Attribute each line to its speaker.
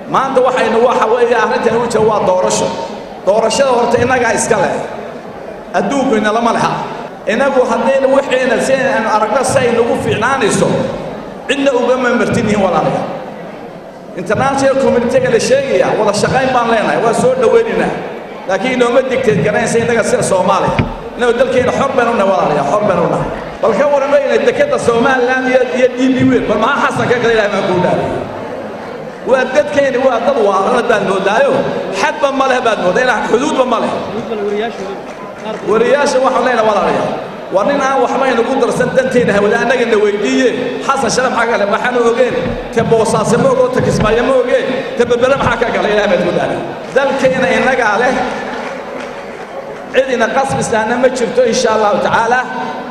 Speaker 1: maanta waxaynu waxa weeye arrintan u jira waa doorasho doorashada horta innagaa iska leh adduunku inalama leha innagu haddaynu wixiina si aynu aragno si ay nagu fiicnaanayso cidna ugama martinihin walaalayaal international communitiga la sheegaya wada shaqayn baan leenahay waa soo dhowaynaynaa laakiin inooma digteed garanaysa innaga sida soomaaliya innagu dalkeena xor baynu nahay walaalayaal xor baynu nahay bal ka warramayna dekadda somaliland iyo iyo d b weyn bal maxaa xasan ka kale ilahay baan kuu dhaaray waa dadkeeni waa dad waarana baad moodaayo xadba ma leh baad moodaa ilaa xuduudba ma leh wariyaasha waxaan leenahay walaalayaal waa nin aan waxba inagu darsan danteena hawada annagana weydiiye xasan shale maxaa kale maxaanu ogeen te boosaase ma ogo te kismaayo ma ogeen te berbere maxaa ka gala ilaah baad ku dhaaray dalkeena innagaa leh cid ina qasbisaana ma jirto insha allahu tacaala